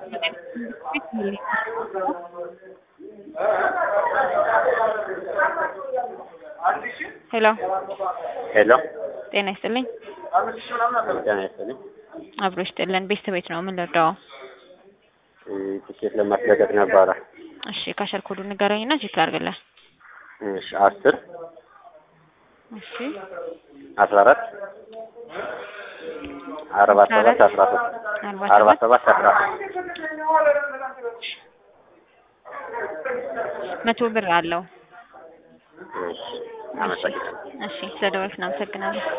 ሄሎ ሄሎ ጤና ይስጥልኝ። ጤና ይስጥልኝ። አብሮ ይስጥልን። ቤት ቤት ነው። ምን ልርዳው? ትኬት ለማስለቀቅ ነበረ። እሺ ካሸር ኮዱ ንገረኝና ቼክ ላድርግልህ። እሺ አስር እሺ አስራ አራት አርባ ሰባት አስራ ሶስት አርባ አርባ ሰባት ሰባት አስራ ሶስት መቶ ብር አለው። እሺ አመሰግናለሁ። እሺ ስለደወልክ እናመሰግናለን።